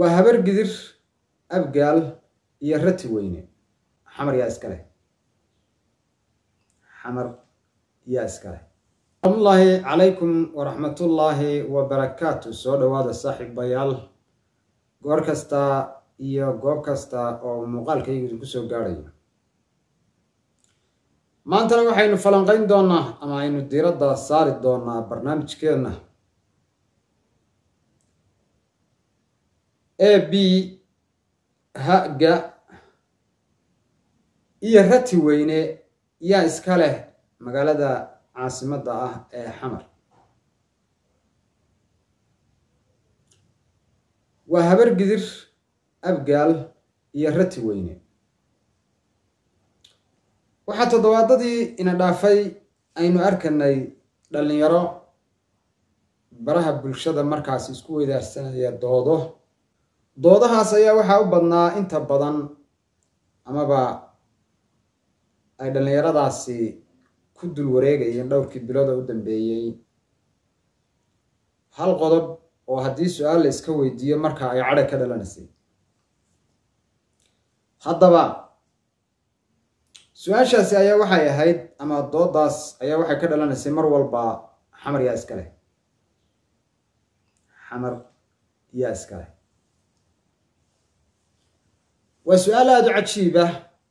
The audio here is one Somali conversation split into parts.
waa habar gidir abgaal iyo rati weyne xamar yaa iska leh xamar yaa iska leh asalaamullaahi calaykum waraxmatullaahi wabarakaatu soo dhowaada saaxiibayaal goor kasta iyo goob kasta oo muuqaalkaygu idinku soo gaadhayo maantana waxaynu falanqayn doonaa ama aynu diiradda saari doonaa barnaamijkeenna a b ha-ga iyo rati weyne yaa iska leh magaalada caasimadda ah ee xamar waa habar gidir abgaal iyo rati weyne waxaa toddobaadadii ina dhaafay aynu arkanay dhallinyaro baraha bulshada markaas isku weydaarsanaya doodo doodahaas ayaa waxaa u badnaa inta badan amaba ay dhallinyaradaasi ku dul wareegayeen dhowrkii bilooda u dambeeyey hal qodob oo haddii su-aal la iska weydiiyo marka ay cadhay ka dhalanaysay haddaba su-aashaasi ayaa waxay ahayd ama doodaas ayaa waxay ka dhalanaysay mar walba xamar yaa iska leh xamar yaa iska leh waa su-aal aada u cajiiba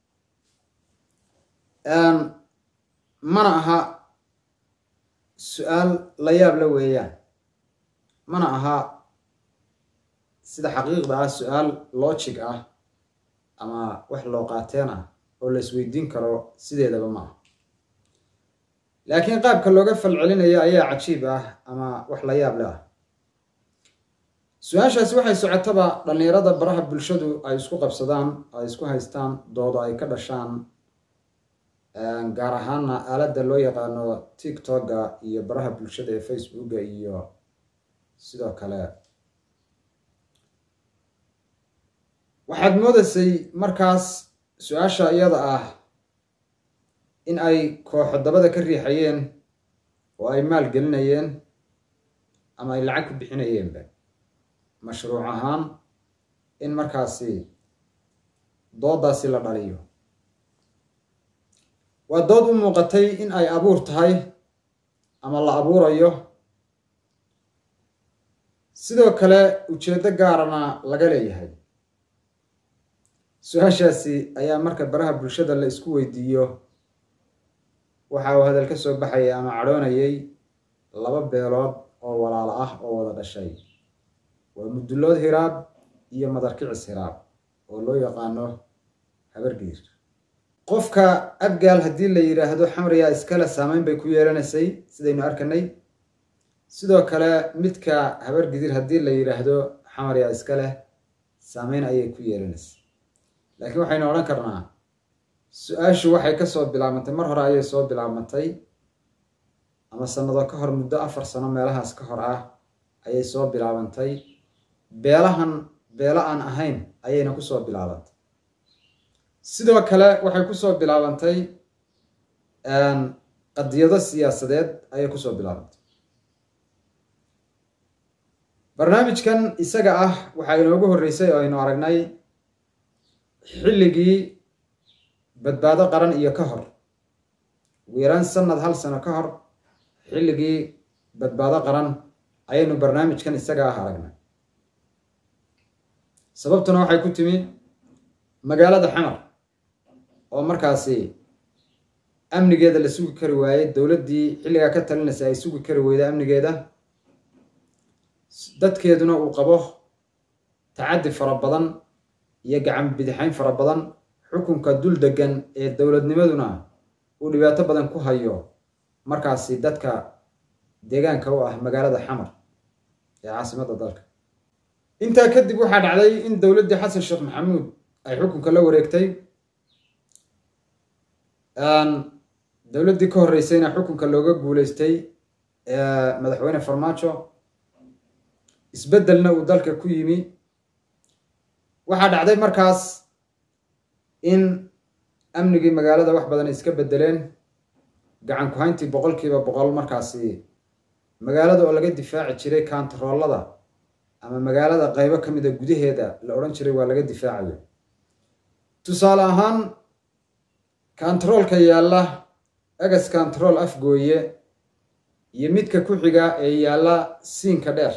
mana aha su-aal la yaab la weeyaan mana aha sida xaqiiqda ah su-aal logic ah ama wax loo qaateen ah oo la isweydiin karo sideedaba ma aha laakiin qaabka looga falcelinayo ayaa cajiib ah ama wax la yaab le ah su-aashaasi waxay socotaba dhallinyarada baraha bulshadu ay isku qabsadaan ay isku haystaan doodo ay ka dhashaan gaar ahaana aaladda loo yaqaano tiktoka iyo baraha bulshada ee facebooka iyo sidoo kale waxaad moodaysay markaas su-aasha iyada ah in ay kooxo dabada ka riixayeen oo ay maal gelinayeen ama ay lacag ku bixinayeenba mashruuc ahaan in markaasi doodaasi la dhaliyo waa dood u muuqatay in ay abuur tahay ama la abuurayo sidoo kale ujeeddo gaarana laga leeyahay su-aashaasi ayaa marka baraha bulshada la isku weydiiyo waxa uu hadal ka soo baxayay ama cadhoonayay laba beelood oo walaalo ah oo wada dhashay waa mudullood hiraab iyo madarkicis hiraab oo loo yaqaano habargidir qofka abgaal haddii la yidhaahdo xamriyaa iskale saameyn bay ku yeelanaysay sidaynu arkanay sidoo kale midka habargidir haddii la yidhaahdo xamaryaa iska leh saameyn ayay ku yeelanaysay laakiin waxaynu odhan karnaa su-aashu waxay kasoo bilaabantay mar hore ayay soo bilaabantay ama sanado ka hor muddo afar sano meelahaas ka hor ah ayay soo bilaabantay beelahan beelo aan ahayn ayayna kusoo bilaabantay sidoo kale waxay kusoo bilaabantay qadiyado siyaasadeed ayay kusoo bilaabantay barnaamijkan isaga ah waxaa inoogu horreysay oo aynu aragnay xilligii badbaado qaran iyo ka hor ugu yaraan sanad hal sano ka hor xilligii badbaado qaran ayaynu barnaamijkan isaga ah aragnay sababtuna waxay ku timi magaalada xamar oo markaasi amnigeeda la sugi kari waayey dowladdii xilligaa ka talinaysa ay sugi kari weyda amnigeeda dadkeeduna uu qabo tacaddi fara badan iyo gacan bidixayn fara badan xukunka dul degan ee dowladnimaduna uu dhibaato badan ku hayo markaasi dadka deegaanka u ah magaalada xamar ee caasimadda dalka intaa kadib waxaa dhacday in dowladdii xasan sheekh maxamuud ay xukunka la wareegtay dowladdii ka horreysayna xukunka looga guuleystay madaxweyne farmaajo isbeddelna uu dalka ku yimi waxaa dhacday markaas in amnigii magaalada wax badan iska beddeleen gacan ku-hayntii boqolkiiba boqol markaasi magaalada oo laga difaaci jiray kaantaroolada ama magaalada qaybo ka mida gudaheeda la odhan jiray waa laga difaacayo tusaale ahaan kontaroolka yaalla egas kontarool afgooye iyo midka ku xiga ee yaalla siinka dheer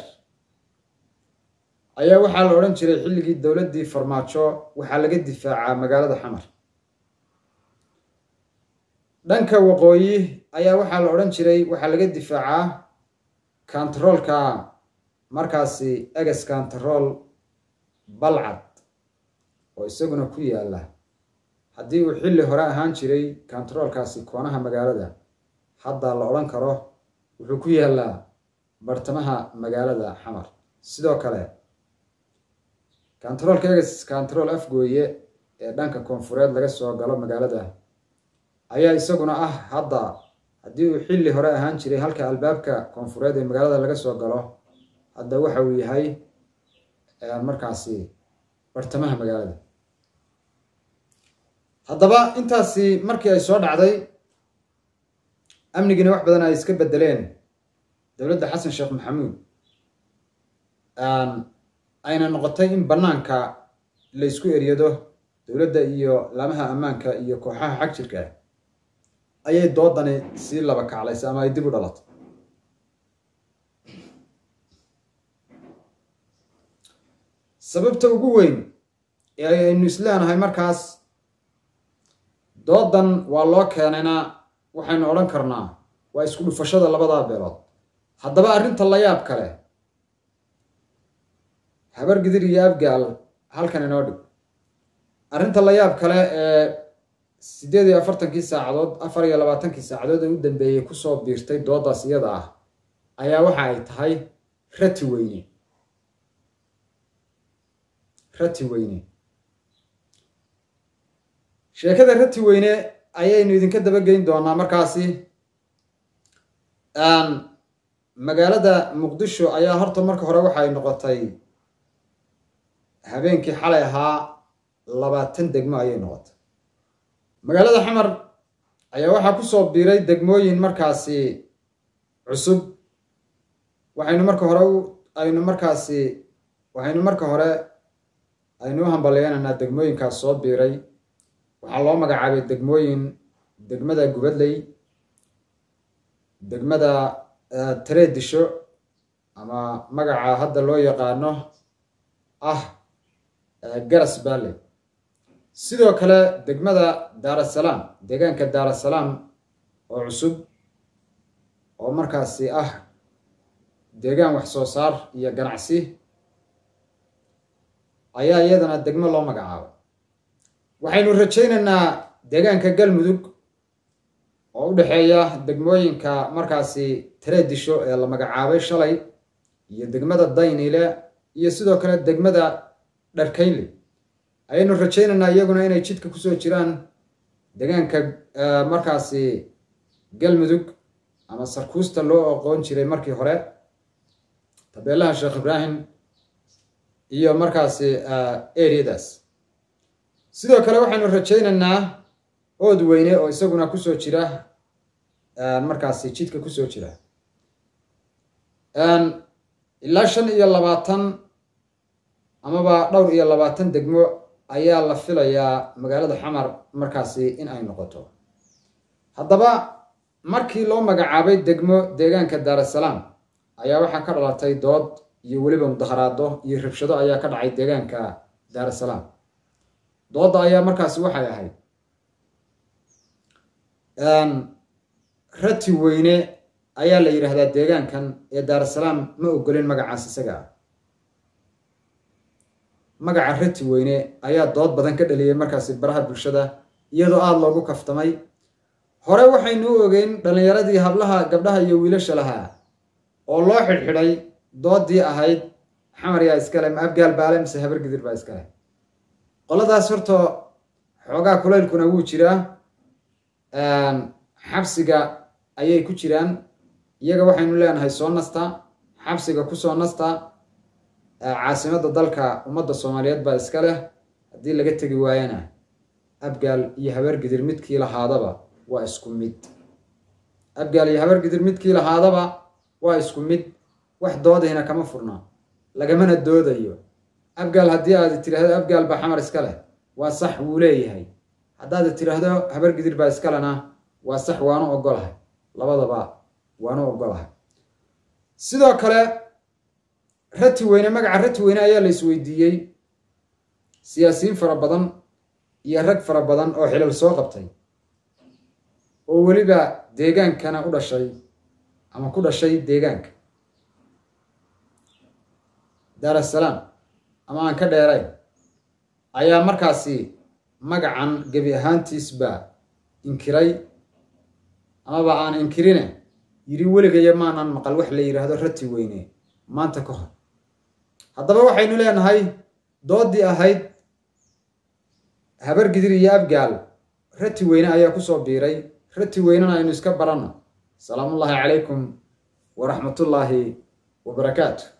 ayaa waxaa la odhan jiray xilligii dowladdii farmaajo waxaa laga difaacaa magaalada xamar dhanka waqooyi ayaa waxaa la odhan jiray waxaa laga difaacaa kontaroolka markaasi egas kontarool balcad oo isaguna ku yaalla haddii uu xilli hore ahaan jiray kontaroolkaasi koonaha magaalada hadda la odhan karo wuxuu ku yaallaa bartamaha magaalada xamar sidoo kale kontaroolka egas kontarool afgooye ee dhanka koonfureed laga soo galo magaalada ayaa isaguna ah hadda haddii uu xilli hore ahaan jiray halka albaabka koonfureed ee magaalada laga soo galo hadda waxa uu yahay markaasi bartamaha magaalada haddaba intaasi markii ay soo dhacday amnigiina wax badan ay iska bedeleen dowladda xasan sheekh maxamuud ayna noqotay in bannaanka la ysku eryado dowladda iyo laamaha ammaanka iyo kooxaha xag jirka ayay doodani sii laba kaclaysa ama ay dib u dhalatay sababta ugu weyn ee aynu isleenahay markaas doodan waa loo keenayna waxaynu odhan karnaa waa isku dhufashada labadaa beelood haddaba arrinta la yaab kale habar gidir iyo abgaal halkan inoo dhig arrinta la yaab kale ee siddeed iyo afartankii saacadood afar iyo labaatankii saacadood ee u dambeeyey kusoo biirtay doodaas iyada ah ayaa waxa ay tahay rati weyne rati weyne sheekada rati weyne ayaynu idinka dabageyn doonaa markaasi magaalada muqdisho ayaa horta marka hore waxay noqotay habeenkii xalay ahaa labaatan degmo ayay noqotay magaalada xamar ayaa waxaa kusoo biiray degmooyin markaasi cusub waxaynu marka hore aynu markaasi waxaynu marka hore aynu u hambaleynaynaa degmooyinkaas soo biiray waxaa loo magacaabay degmooyin degmada gubadley degmada tareedisho ama magaca hadda loo yaqaano ah garas balle sidoo kale degmada daarasalaam deegaanka daarasalaam oo cusub oo markaasi ah deegaan wax soo saar iyo ganacsi ayaa iyadana degmo loo magacaabay waxaynu rajaynaynaa deegaanka galmudug oo u dhexeeya degmooyinka markaasi tareedisho ee la magacaabay shalay iyo degmada daynile iyo sidoo kale degmada dharkaynle ayaynu rajaynaynaa iyaguna inay jidka kusoo jiraan deegaanka markaasi galmudug ama sarkuusta loo aqoon jiray markii hore tabeelaha sheekh ibraahim iyo markaasi areadaas sidoo kale waxaynu rajaynaynaa ood weyne oo isaguna kusoo jira markaasi jidka kusoo jira ilaa shan iyo labaatan amaba dhowr iyo labaatan degmo ayaa la filayaa magaalada xamar markaasi in ay noqoto haddaba markii loo magacaabay degmo deegaanka daarasalaam ayaa waxaa ka dhalatay dood iyo weliba mudaharaado iyo rabshado ayaa ka dhacay deegaanka daarasalaam doodda ayaa markaasi waxay ahayd rati weyne ayaa la yidhaahdaa deegaankan ee daarasalaam ma ogolin magacaas isaga ah magaca rati weyne ayaa dood badan ka dhaliyay markaasi baraha bulshada iyadoo aada loogu kaftamay hore waxaynu u ogeyn dhallinyaradii hablaha gabdhaha iyo wiilasha lahaa oo loo xidhxidhay doodii ahayd xamar yaa iskale ma abgaal baale mise habar gidir baa iskale qoladaas horta xoogaa kulaylkuna wuu jiraa xabsiga ayay ku jiraan iyaga waxaynu leenahay soo nasta xabsiga kusoo nasta caasimadda dalka ummadda soomaaliyeed baa iska leh haddii laga tegi waayana abgaal iyo habargidir midkii lahaadaba waa isku mid abgaal iyo habargidir midkii lahaadaba waa isku mid wax doodihina kama furnaa lagamana doodayo abgaal haddii aad tiraahdo abgaal baa xamar iska leh waa sax wuu leeyahay haddaad tiraahdo habar gidir baa iskalena waa sax waanu ogolahay labadaba waanu ogolahay sidoo kale rati weyne magaca rati weyne ayaa la isweydiiyey siyaasiyiin fara badan iyo rag fara badan oo xilal soo qabtay oo weliba deegaankana u dhashay ama ku dhashay deegaanka daar assalaam ama aan ka dheerayn ayaa markaasi magacan gebi ahaantiisba inkiray amaba aan inkirine yidhi weligaya maanan maqal wax la yidhaahdo rati weyne maanta ka hor haddaba waxaynu leenahay doodii ahayd habar gidir iyo abgaal rati weyne ayaa kusoo biiray rati weynena aynu iska baranno salaamullaahi calaykum waraxmatullaahi wabarakaatu